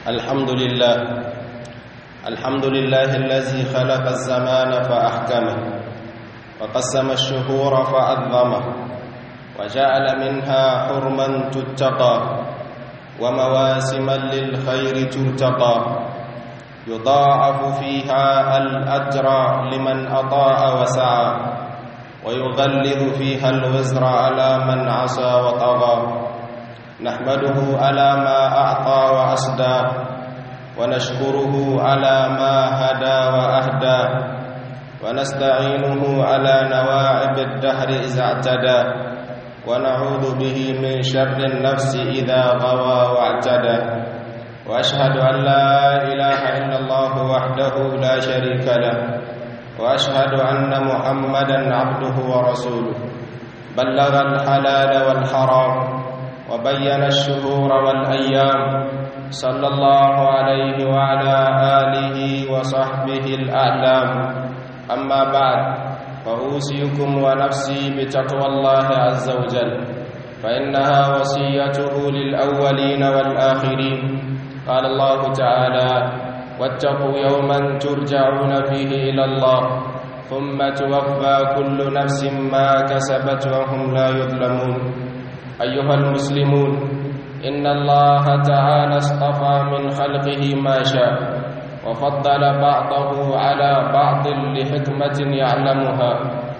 الحمد لله الحمد لله الذي خلق الزمان فأحكمه وقسم الشهور فعظمه وجعل منها حرما تتقى ومواسما للخير ترتقى يضاعف فيها الأجر لمن أطاع وسعى ويغلظ فيها الوزر على من عصى وطغى نحمده على ما أعطى وأسدى ونشكره على ما هدى وأهدى ونستعينه على نواعب الدهر إذا اعتدى ونعوذ به من شر النفس إذا غوى واعتدى وأشهد أن لا إله إلا الله وحده لا شريك له وأشهد أن محمدا عبده ورسوله بلغ الحلال والحرام وبين الشهور والأيام صلى الله عليه وعلى آله وصحبه الأعلام أما بعد فأوصيكم ونفسي بتقوى الله عز وجل فإنها وصيته للأولين والآخرين قال الله تعالى واتقوا يوما ترجعون فيه إلى الله ثم توفى كل نفس ما كسبت وهم لا يظلمون أيها المسلمون إن الله تعالى اصطفى من خلقه ما شاء وفضل بعضه على بعض لحكمة يعلمها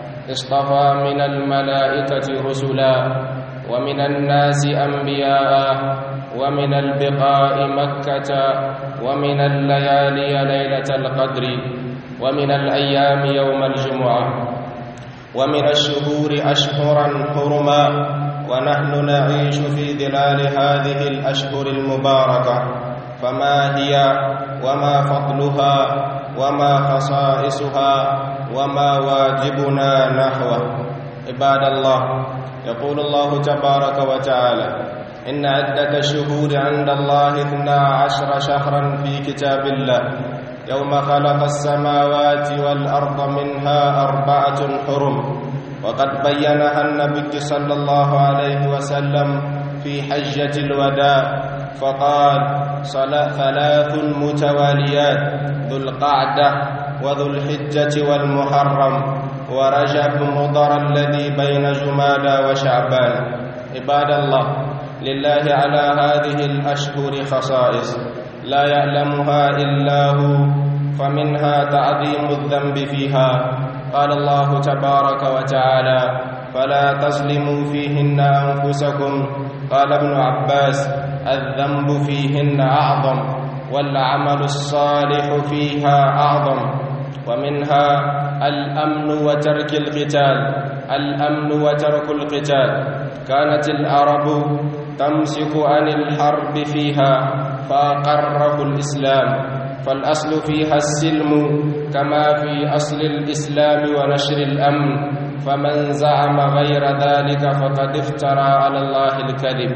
اصطفى من الملائكة رسلا ومن الناس أنبياء ومن البقاء مكة ومن الليالي ليلة القدر ومن الأيام يوم الجمعة ومن الشهور أشهرا حرما ونحن نعيش في ظلال هذه الأشهر المباركة فما هي وما فضلها وما خصائصها وما واجبنا نحوه عباد الله يقول الله تبارك وتعالى إن عدة الشهور عند الله اثنا عشر شهرا في كتاب الله يوم خلق السماوات والأرض منها أربعة حرم وقد بينها النبي صلى الله عليه وسلم في حجة الوداع فقال صلاة ثلاث متواليات ذو القعدة وذو الحجة والمحرم ورجب مضر الذي بين جمادى وشعبان عباد الله لله على هذه الأشهر خصائص لا يعلمها إلا هو فمنها تعظيم الذنب فيها قال الله تبارك وتعالى فلا تظلموا فيهن أنفسكم قال ابن عباس الذنب فيهن أعظم والعمل الصالح فيها أعظم ومنها الأمن وترك القتال الأمن وترك القتال كانت العرب تمسك عن الحرب فيها فأقره الإسلام فالأصل فيها السلم كما في أصل الإسلام ونشر الأمن فمن زعم غير ذلك فقد افترى على الله الكذب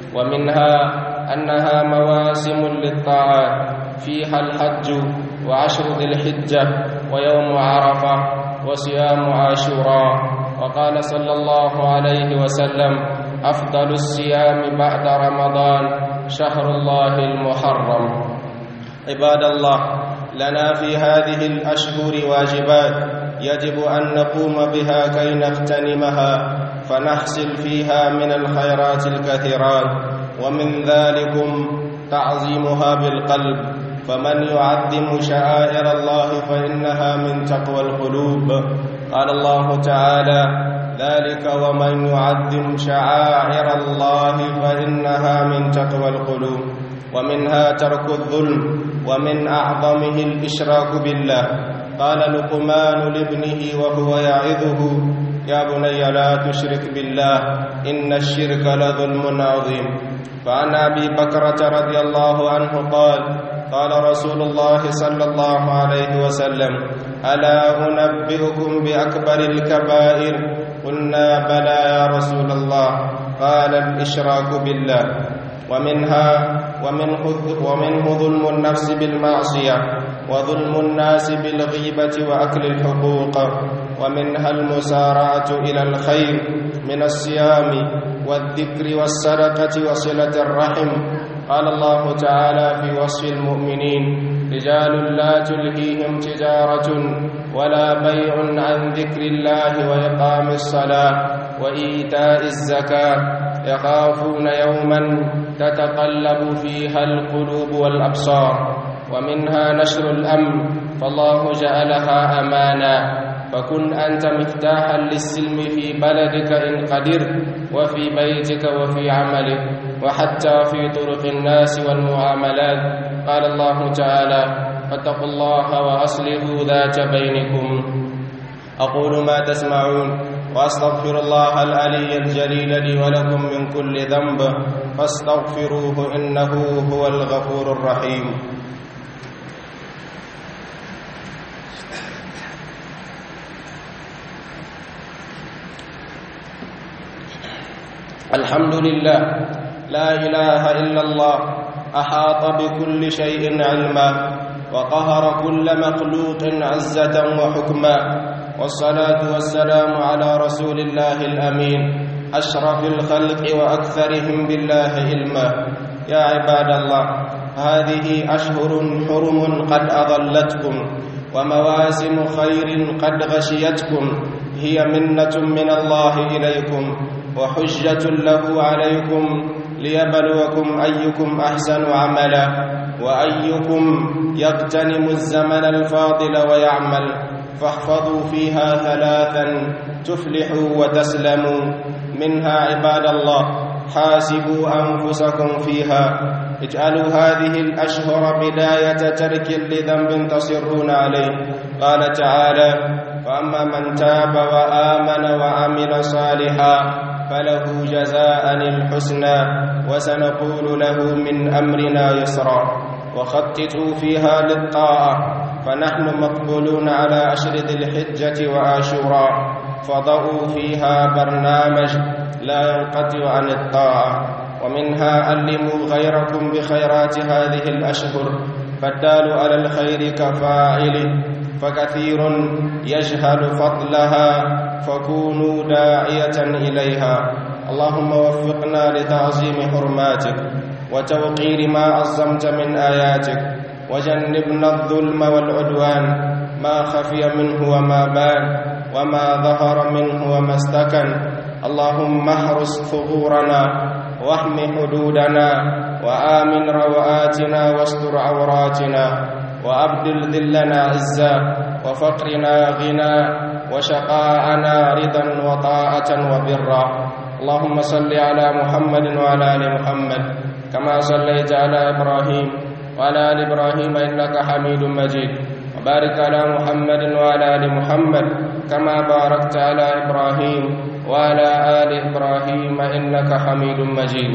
ومنها أنها مواسم للطاعات فيها الحج وعشر ذي الحجة ويوم عرفة وصيام عاشوراء وقال صلى الله عليه وسلم أفضل الصيام بعد رمضان شهر الله المحرم عباد الله لنا في هذه الأشهر واجبات يجب أن نقوم بها كي نغتنمها فنحصل فيها من الخيرات الكثيرات ومن ذلكم تعظيمها بالقلب فمن يعظم شعائر الله فإنها من تقوى القلوب قال الله تعالى ذلك ومن يعظم شعائر الله فإنها من تقوى القلوب ومنها ترك الظلم ومن أعظمه الإشراك بالله قال لقمان لابنه وهو يعظه يا بني لا تشرك بالله إن الشرك لظلم عظيم فعن أبي بكرة رضي الله عنه قال قال رسول الله صلى الله عليه وسلم ألا أنبئكم بأكبر الكبائر قلنا بلى يا رسول الله قال الإشراك بالله ومنها ومنه, ومنه ظلم النفس بالمعصية وظلم الناس بالغيبة وأكل الحقوق ومنها المسارعة إلى الخير من الصيام والذكر والصدقة وصلة الرحم قال الله تعالى في وصف المؤمنين رجال لا تلهيهم تجارة ولا بيع عن ذكر الله وإقام الصلاة وإيتاء الزكاة يخافون يوما تتقلب فيها القلوب والأبصار ومنها نشر الأمن فالله جعلها أمانا فكن أنت مفتاحا للسلم في بلدك إن قدرت وفي بيتك وفي عملك وحتى في طرق الناس والمعاملات قال الله تعالى فاتقوا الله وأصلحوا ذات بينكم أقول ما تسمعون وأستغفر الله العلي الجليل لي ولكم من كل ذنب فاستغفروه إنه هو الغفور الرحيم الحمد لله لا إله إلا الله أحاط بكل شيء علما وقهر كل مخلوق عزة وحكما والصلاة والسلام على رسول الله الأمين أشرف الخلق وأكثرهم بالله علما يا عباد الله هذه أشهر حرم قد أضلتكم ومواسم خير قد غشيتكم هي منة من الله إليكم وحجة له عليكم ليبلوكم أيكم أحسن عملا وأيكم يغتنم الزمن الفاضل ويعمل فاحفظوا فيها ثلاثا تفلحوا وتسلموا منها عباد الله حاسبوا أنفسكم فيها اجعلوا هذه الأشهر بداية ترك لذنب تصرون عليه قال تعالى فأما من تاب وآمن وعمل صالحا فله جزاء الحسنى وسنقول له من أمرنا يسرا وخططوا فيها للطاعة فنحن مقبولون على أشر ذي الحجة وآشورا فضعوا فيها برنامج لا ينقطع عن الطاعة ومنها علموا غيركم بخيرات هذه الأشهر فالدال على الخير كفاعله فكثير يجهل فضلها فكونوا داعية إليها اللهم وفقنا لتعظيم حرماتك وتوقير ما عظمت من آياتك وجنبنا الظلم والعدوان ما خفي منه وما بان وما ظهر منه وما استكن اللهم احرس ثغورنا واحم حدودنا وآمن روآتنا واستر عوراتنا وأبدل ذلنا عزا وفقرنا غنى وشقاءنا رضا وطاعة وبرا اللهم صل على محمد وعلى آل محمد كما صليت على إبراهيم وعلى آل إبراهيم إنك حميد مجيد وبارك على محمد وعلى آل محمد كما باركت على إبراهيم وعلى آل إبراهيم إنك حميد مجيد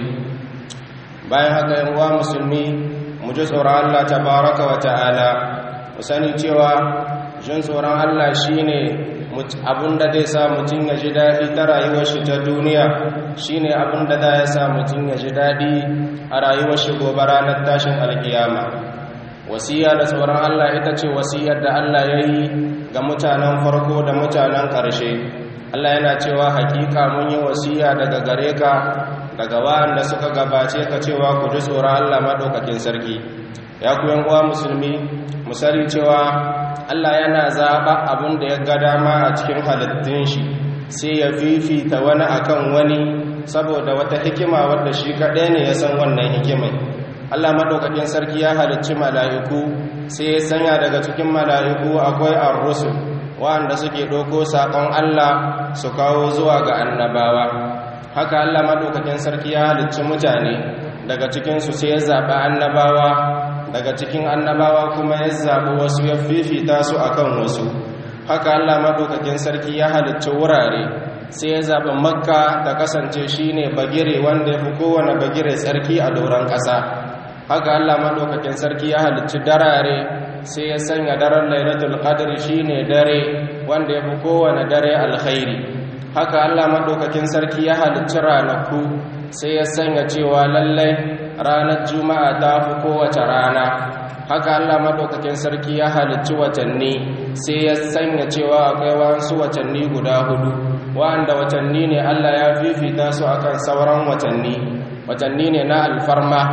bayan haka yan uwa musulmi mu ji tsoron Allah tabaraka wa ta'ala mu sani cewa jin tsoron Allah shine abinda zai sa mutum ya ji daɗi ta rayuwar shi ta duniya shine abinda za ya sa mutum ya ji daɗi a rayuwar shi gobe ranar tashin alkiyama wasiya da tsoron Allah ita ce wasiyar da Allah ya yi ga mutanen farko da mutanen ƙarshe Allah yana cewa hakika mun yi wasiya daga gare ka daga wa'anda suka gabace ka cewa ku ji tsoron Allah maɗaukakin sarki ya ku yan uwa musulmi musali cewa Allah yana zaɓa abin da ya ga dama a cikin halittun shi sai ya fifita wani akan wani saboda wata hikima wadda shi kaɗai ne ya san wannan hikimai Allah maɗaukakin sarki ya halicci mala'iku sai ya sanya daga cikin mala'iku akwai ar-rusul wa'anda suke ɗauko saƙon Allah su kawo zuwa ga annabawa haka Allah maɗaukakin sarki ya halicci mutane daga cikinsu sai ya zaɓi annabawa daga cikin annabawa kuma ya zaɓi wasu ya fifita su akan wasu haka Allah maɗaukakin sarki ya halicci wurare sai ya zaɓi makka ta kasance shine bagire wanda ya fi kowane bagire sarki a doron ƙasa haka Allah maɗaukakin sarki ya halicci darare sai ya sanya daren lailatul qadr shine dare wanda ya fi kowane dare alkhairi haka Allah maɗaukakin sarki ya halicci ranaku sai ya sanya cewa lallai ranar juma'a ta fi kowace rana haka Allah maɗaukakin sarki ya halicci watanni sai ya sanya cewa akwai wasu watanni guda hudu wanda watanni ne Allah ya fifita su akan sauran watanni watanni ne na alfarma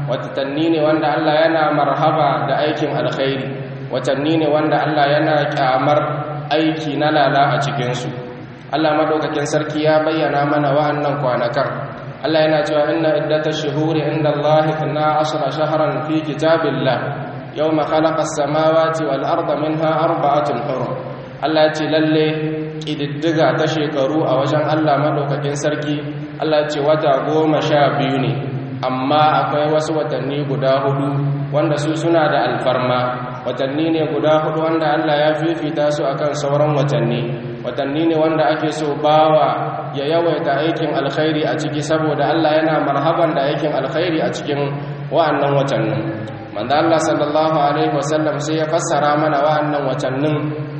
watanni ne wanda Allah yana marhaba da aikin alkhairi watanni ne wanda Allah yana kyamar aiki na lala a cikinsu Allah madaukakin sarki ya bayyana mana wa'annan kwanakan Allah yana cewa inna iddatash shuhuri inda Allah 12 shahran fi kitabillah yawma khalaqa as-samawati wal arda minha arba'atun hurum Allah ya ce lalle kididdiga ta shekaru a wajen Allah madaukakin sarki Allah ya ce wata goma sha biyu ne amma akwai wasu watanni guda hudu wanda su suna da alfarma watanni ne guda hudu wanda Allah ya fifita su akan sauran watanni watanni ne wanda ake so bawa ya yawaita aikin alkhairi a ciki saboda Allah yana marhaban da aikin alkhairi a cikin wa'annan watannin manzo Allah sallallahu alaihi wasallam sai ya fassara mana wa'annan watannin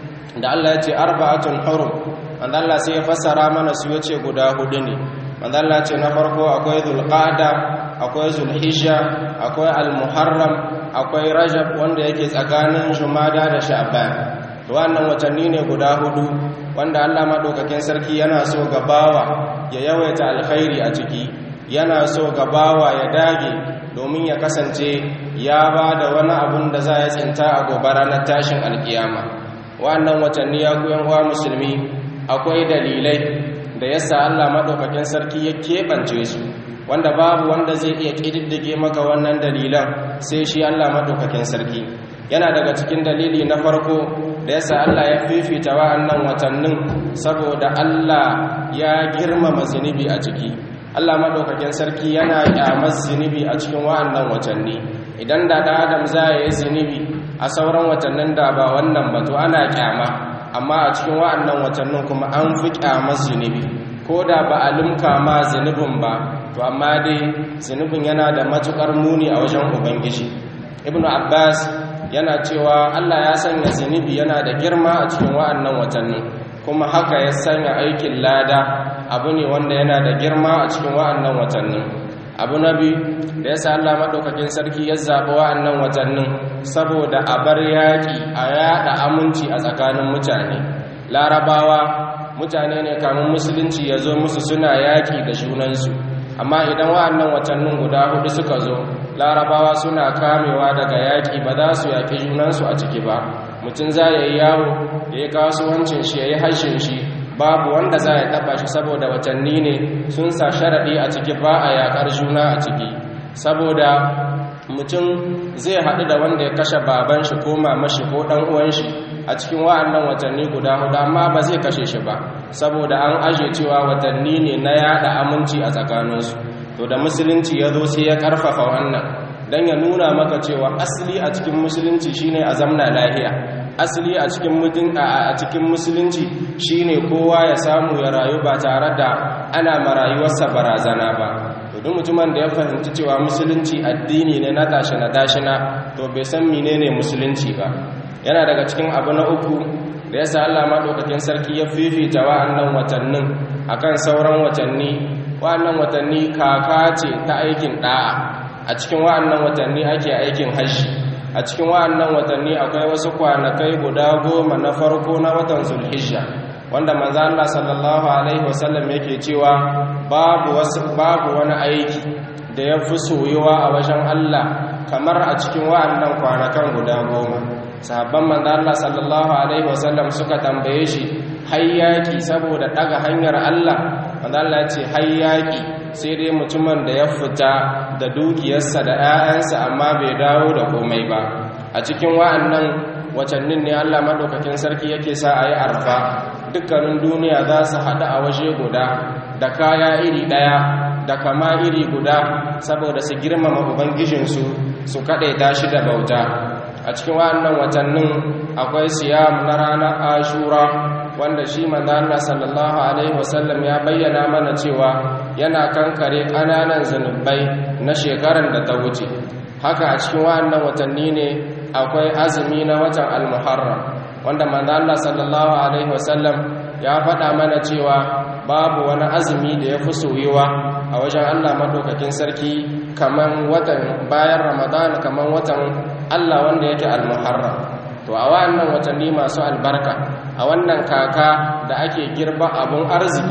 da Allah ya ce arba'atun hurum manzo Allah sai ya fassara mana su yace guda hudu ne manzo Allah ce na farko akwai zulqa'da akwai zulhijja akwai almuharram akwai rajab wanda yake tsakanin jumada da sha'ban to wannan watanni ne guda hudu wanda Allah madaukakin sarki yana so gabawa ya yawaita alkhairi a ciki yana so gabawa ya dage domin ya kasance ya ba da wani abun da za ya tsinta a gobe ranar tashin alkiyama wannan watanni ya kuyan uwa musulmi akwai dalilai da yasa Allah madaukakin sarki ya keɓance su wanda babu wanda zai iya ƙididdige maka wannan dalilan sai shi Allah madaukakin sarki yana daga cikin dalili na farko da yasa Allah ya fifita wa'annan watannin saboda Allah ya girmama zunubi a ciki Allah madaukakin sarki yana kyamar zunubi a cikin wa'annan watanni idan da da Adam za ya yi zunubi a sauran watannin da ba wannan ba to ana kyama amma a cikin wa'annan watannin kuma an fi kyamar zunubi ko da ba a limka ma zunubin ba to amma dai zunubin yana da matukar muni a wajen ubangiji ibnu abbas yana cewa Allah ya sanya zunubi yana da girma a cikin wa'annan watannin kuma haka ya sanya aikin lada abu ne wanda yana da girma a cikin wa'annan watannin abu na biyu da yasa Allah madaukakin sarki ya zaɓi wa'annan watannin saboda a bar yaƙi a yaɗa aminci a tsakanin mutane larabawa mutane ne kamun musulunci ya zo musu suna yaƙi da junansu amma idan wa'annan watannin guda hudu suka zo larabawa suna kamewa daga yaƙi ba za su yaƙi junansu a ciki ba mutum za ya yi yawo ya yi kasuwancin shi ya yi hashin shi babu wanda za ya taɓa shi saboda watanni ne sun sa sharaɗi a ciki ba a yaƙar juna a ciki saboda mutum zai haɗu da wanda ya kashe baban shi ko mamashi ko ɗan uwan shi a cikin wa'annan watanni guda hudu amma ba zai kashe shi ba saboda an aje cewa watanni ne na yada aminci a tsakaninsu to da musulunci ya zo sai ya karfafa wannan don ya nuna maka cewa asali a cikin musulunci shine a zamna lahiya asali a cikin mutun a cikin musulunci shine kowa ya samu ya rayu ba tare da ana marayuwarsa barazana ba to duk mutumin da ya fahimci cewa musulunci addini ne na tashi na dashina to bai san menene musulunci ba yana daga cikin abu na uku da ya sa Allah maɗaukakin sarki ya fifita wa'annan watannin akan sauran watanni wa'annan watanni kaka ce ta aikin ɗa'a a cikin wa'annan watanni ake aikin hajji a cikin wa'annan watanni akwai wasu kwanakai guda goma na farko na watan zulhijja wanda manzo Allah sallallahu alaihi wasallam yake cewa babu wasu babu wani aiki da ya fi soyuwa a wajen Allah kamar a cikin wa'annan kwanakan guda goma sahabban manzo Allah sallallahu alaihi wasallam suka tambaye shi hayyaki saboda daga hanyar Allah manzo Allah ya ce hayyaki sai dai mutumin da ya fita da dukiyarsa da 'ya'yansa amma bai dawo da komai ba a cikin wa'annan watannin ne Allah madaukakin sarki yake sa ayi arfa dukkanin duniya za su haɗu a waje guda da kaya iri ɗaya da kama iri guda saboda su girmama ubangijinsu su kaɗaita shi da bauta a cikin wannan watannin akwai siyam na ranar ashura wanda shi manzo Allah sallallahu alaihi wasallam ya bayyana mana cewa yana kankare ƙananan zanubai na shekaran da ta wuce haka a cikin wannan watanni ne akwai azumi na watan al-muharram wanda manzo Allah sallallahu alaihi wasallam ya faɗa mana cewa babu wani azumi da ya fi soyewa a wajen Allah madaukakin sarki kaman watan bayan Ramadan kaman watan Allah wanda yake al-muharram to a wannan watanni masu albarka a wannan kaka da ake girba abun arziki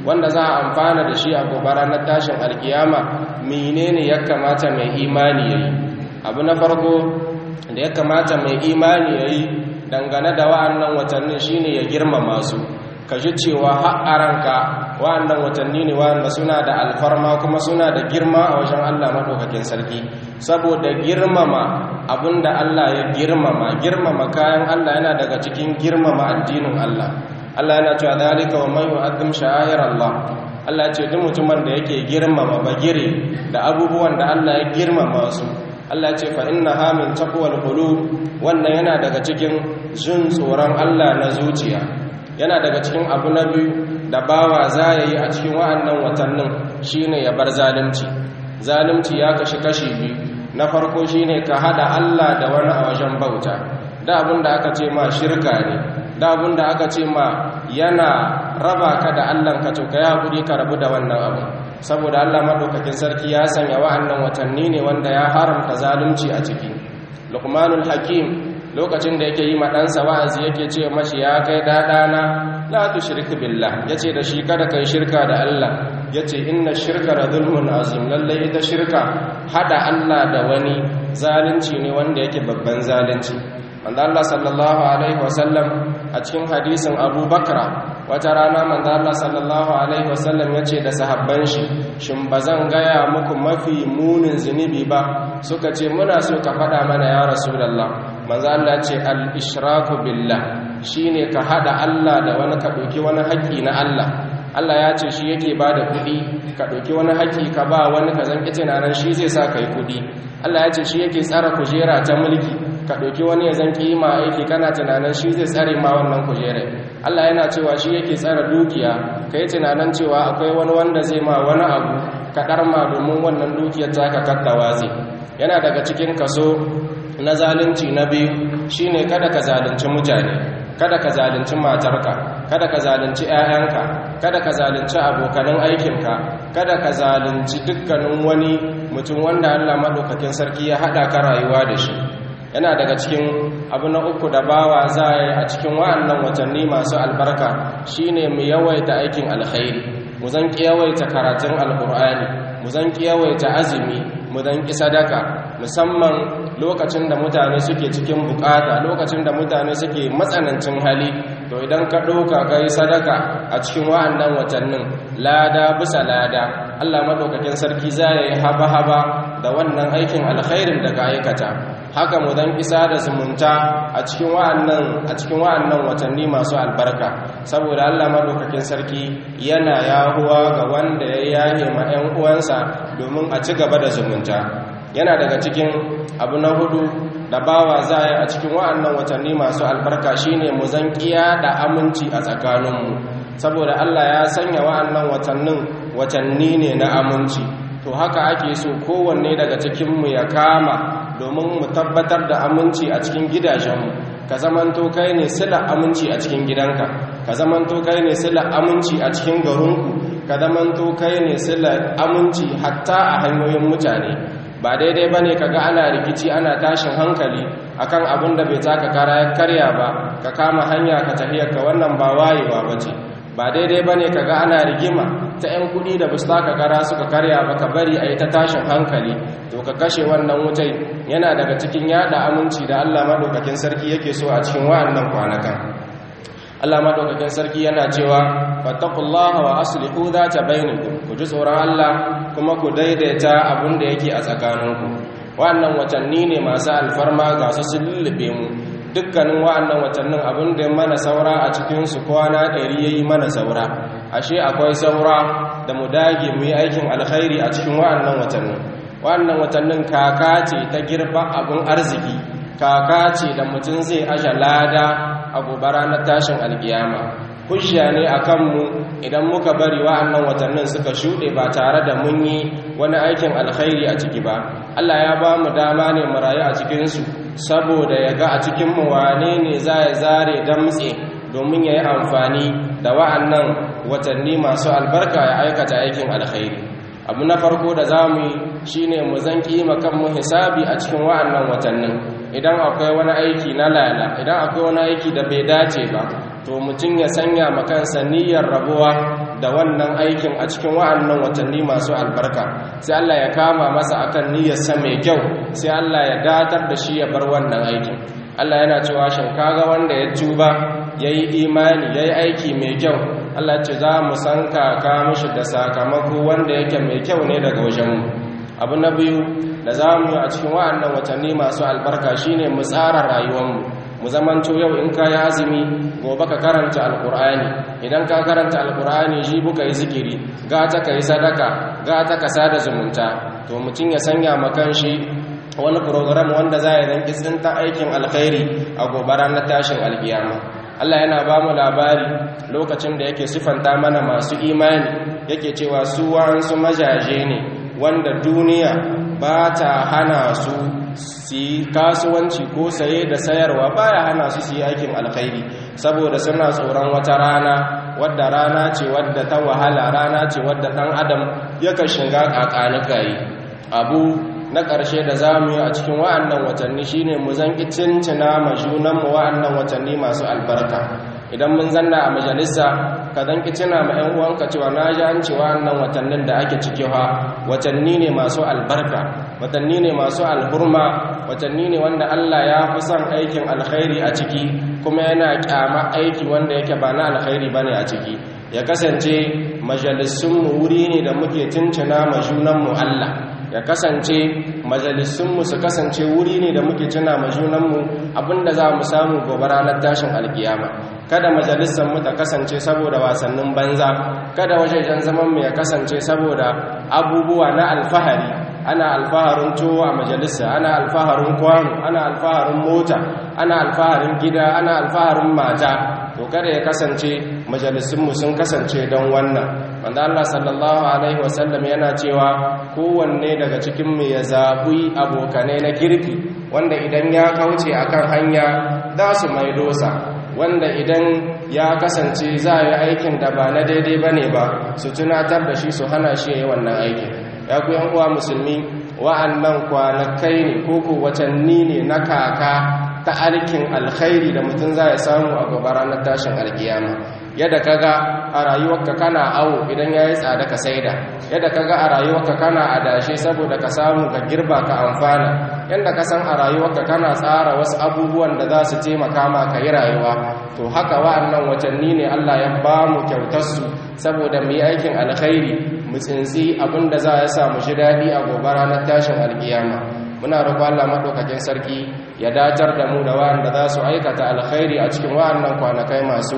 wanda za a amfana da shi a gobe ranar tashin alkiyama menene ya kamata mai imani yayi abu na farko da ya kamata mai imani yayi dangane da wa'annan watannin shine ya girmama su ka ji cewa haƙaranka wa'annan watanni ne wa'anda suna da alfarma kuma suna da girma a wajen Allah maɗaukakin sarki saboda girmama abinda Allah ya girmama girmama kayan Allah yana daga cikin girmama addinin Allah Allah yana cewa dalika wa man yu'azzim sha'air Allah Allah ce duk mutumin da yake girmama bagire da abubuwan da Allah ya girmama su Allah ce fa innaha min taqwal qulub wannan yana daga cikin jin tsoron Allah na zuciya yana daga cikin abu na biyu da bawa za ya yi a cikin wa'annan watannin shine ya bar zalunci zalunci ya kashi kashi biyu na farko shine ka hada Allah da wani a wajen bauta da abin da aka ce ma shirka ne da abin da aka ce ma yana raba ka da Allah ka to ka yi haƙuri ka rabu da wannan abu saboda Allah maɗaukakin sarki ya sanya wa'annan watanni ne wanda ya haramta zalunci a ciki luqmanul hakim lokacin da yake yi ma ɗansa wa'azi yake ce mashi ya kai ɗaɗana la tu shirka billah ya ce da shi kada kai shirka da Allah ya ce inna shirka da zulmun azim lallai ita shirka hada Allah da wani zalunci ne wanda yake babban zalunci wanda Allah sallallahu alaihi wasallam a cikin hadisin Abu Bakra wata rana manzo Allah sallallahu alaihi wasallam ya ce da sahabban shi shin bazan gaya muku mafi munin zunubi ba suka ce muna so ka faɗa mana ya rasulullah manzo Allah ce al-ishraku billah shine ka hada Allah da wani ka dauki wani haƙi na Allah Allah ya ce shi yake bada kuɗi ka dauki wani haƙi ka ba wani ka zanki tunanin shi zai sa kai kuɗi Allah ya ce shi yake tsara kujera ta mulki ka dauki wani ya zanki ma aiki kana tunanin shi zai tsare ma wannan kujerar Allah yana cewa shi yake tsara dukiya kai tunanin cewa akwai wani wanda zai ma wani abu ka ɗarma domin wannan dukiyar taka kaddawa zai yana daga cikin kaso na zalunci na biyu shine kada ka zalunci mutane kada ka zalunci matarka kada ka zalunci 'ya'yanka kada ka zalunci abokanan aikinka kada ka zalunci dukkanin wani mutum wanda Allah madaukakin sarki ya hada ka rayuwa da shi yana daga cikin abu na uku da bawa za a yi a cikin wa'annan watanni masu albarka shine mu yawaita aikin alkhairi mu zan yawaita karatun alkur'ani mu zan yawaita azumi mu zan ki sadaka musamman lokacin da mutane suke cikin bukata lokacin da mutane suke matsanancin hali to idan ka ɗauka ka yi sadaka a cikin wa'annan watannin lada bisa lada allah maɗaukakin sarki za ya yi haba-haba da wannan aikin alkhairin da ka aikata haka mu dan isa da zumunta a cikin wa'annan a cikin wa'annan watanni masu albarka saboda Allah madaukakin sarki yana yahuwa ga wanda ya yahe ma 'yan uwansa domin a ci gaba da zumunta yana daga cikin abu na hudu da bawa za a cikin wa'annan watanni masu albarka shine mu zan da aminci a tsakaninmu saboda Allah ya sanya wa'annan watannin watanni ne na aminci to haka ake so kowanne daga cikinmu ya kama domin mu tabbatar da aminci a cikin gidajenmu ka zamanto kai ne sila aminci a cikin gidanka ka zamanto kai ne sila aminci a cikin garinku ka zamanto kai ne sila aminci hatta a hanyoyin mutane ba daidai ba ne ka ga ana rikici ana tashin hankali akan abin da bai taka kara ya karya ba ka kama hanya ka tahiyar ka wannan ba wayewa ba ce ba daidai ba ne ka ga ana rigima ta 'yan kudi da busta ka kara suka karya ba ka bari a yi ta tashin hankali to ka kashe wannan wutai yana daga cikin yada aminci da allah maɗaukakin sarki yake so a cikin wa'annan kwanakan allah maɗaukakin sarki yana cewa fattakullaha wa aslihu za ta bainiku ku ji tsoron allah kuma ku daidaita abin da yake a tsakaninku wa'annan watanni ne masu alfarma ga su sun lullube mu dukkanin wa'annan watannin abin da mana saura a cikinsu kwana ɗari ya yi mana saura ashe akwai saura da mu dage mu yi aikin alkhairi a cikin wa'annan watannin wa'annan watannin kaka ce ta girba abin arziki kaka ce da mutum zai ashe lada a gobe ranar tashin alkiyama hujja ne a kanmu idan muka bari wa'annan watannin suka shuɗe ba tare da mun yi wani aikin alkhairi a ciki ba allah ya ba mu dama ne mu rayu a cikinsu saboda ya ga a cikinmu wane ne za ya zare damtse domin ya yi amfani da wa'annan watanni masu albarka ya aikata aikin alkhairi abu na farko da za mu yi shi ne mu zan kima kanmu hisabi a cikin wa'annan watannin idan akwai wani aiki na lala idan akwai wani aiki da bai dace ba to mutum ya sanya makansa niyyar rabuwa da wannan aikin a cikin wa'annan watanni masu albarka sai Allah ya kama masa akan niyyarsa mai kyau sai Allah ya datar da shi ya bar wannan aikin Allah yana cewa shin kaga wanda ya tuba yayi imani yayi aiki mai kyau Allah ce za mu san kaka mishi da sakamako wanda yake mai kyau ne daga wajenmu abu na biyu da za mu yi a cikin wa'annan watanni masu albarka shine mu tsara rayuwarmu mu zamanto yau in ka yi azumi gobe ka karanta alkur'ani idan ka karanta alkur'ani shi buka yi zikiri gata ka yi sadaka gata ka sada zumunta to mutum ya sanya makan shi wani program wanda za ya zanki tsinta aikin alkhairi a gobe ranar tashin alkiyama Allah yana ba mu labari lokacin da yake sifanta mana masu imani yake cewa su wa'ansu majaje ne wanda duniya ba ta hana su su yi kasuwanci ko saye da sayarwa baya hana su su yi aikin alkhairi saboda suna tsoron wata rana wadda rana ce wadda ta wahala rana ce wadda ɗan adam yakan shiga ƙaƙanikayi abu na ƙarshe da za mu yi a cikin wa'annan watanni shine mu zanki cincina ma junanmu wa'annan watanni masu albarka idan mun zanna a majalisa ka zanki cina ma 'yan uwanka cewa na ji an ce wa'annan watannin da ake ciki ha watanni ne masu albarka watanni ne masu alhurma watanni ne wanda Allah ya fi son aikin alkhairi a ciki kuma yana kyama aiki wanda yake ba na alkhairi bane a ciki ya kasance majalisunmu wuri ne da muke tuntuna ma junanmu Allah ya kasance majalisunmu su kasance wuri ne da muke tuna ma junanmu abinda za mu samu gobe ranar tashin alkiyama kada majalisanmu ta kasance saboda wasannin banza kada wajejen zamanmu ya kasance saboda abubuwa na alfahari ana alfaharin tuwo a majalisa ana alfaharin kwano ana alfaharin mota ana alfaharin gida ana alfaharin mata to kada ya kasance majalisunmu sun kasance don wannan wanda Allah sallallahu alaihi wasallam yana cewa kowanne daga cikin mu ya zaɓi abokanai na kirki wanda idan ya kauce akan hanya za su mai dosa wanda idan ya kasance za a yi aikin da ba na daidai ba ne ba su tunatar da shi su hana shi ya yi wannan aikin ya ku yan uwa musulmi wa'annan kwanakai ne ko ko watanni ne na kaka ta alkin alkhairi da mutum za ya samu a gaba ranar tashin alkiyama yadda kaga a rayuwarka kana awo idan ya yi tsada ka saida yadda kaga a rayuwarka kana adashe saboda ka samu ka girba ka amfana yadda ka san a rayuwarka kana tsara wasu abubuwan da za su taimaka ma ka yi rayuwa to haka wa'annan watanni ne Allah ya ba mu kyautarsu saboda mu yi aikin alkhairi mu tsintsi abin da za ya sa mu ji daɗi a gobe ranar tashin alkiyama muna roƙo Allah madaukakin sarki ya datar da mu da wa'anda za su aikata alkhairi a cikin wa'annan kwanakai masu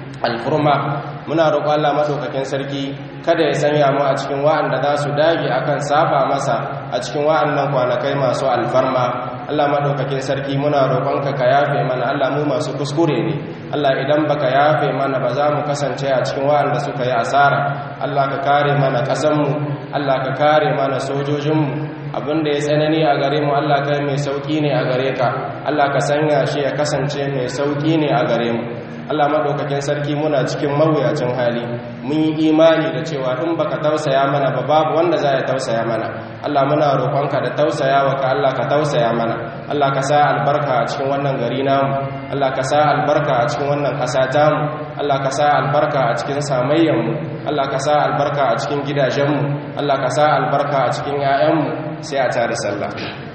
alfurma muna roƙo Allah madaukakin sarki kada ya sanya mu a cikin wa'anda za su dage akan saba masa a cikin wa'annan kwanakai masu alfarma Allah madaukakin sarki muna roƙonka ka yafe mana Allah mu masu kuskure ne Allah idan baka yafe mana ba za mu kasance a cikin wa'anda suka yi asara Allah ka kare mana ƙasanmu Allah ka kare mana sojojinmu abinda ya tsanani a gare mu Allah kai mai sauki ne a gare ka Allah ka sanya shi ya kasance mai sauki ne a gare mu Allah madaukakin sarki muna cikin mawuyacin hali mun yi imani da cewa in baka tausaya mana ba babu wanda za ya tausaya mana Allah muna roƙonka da tausayawa ka Allah ka tausaya mana Allah ka sa albarka a cikin wannan gari namu Allah ka sa albarka a cikin wannan ƙasa tamu Allah ka sa albarka a cikin samayyanmu Allah ka sa albarka a cikin gidajenmu Allah ka sa albarka a cikin 'ya'yanmu sai a tare sallah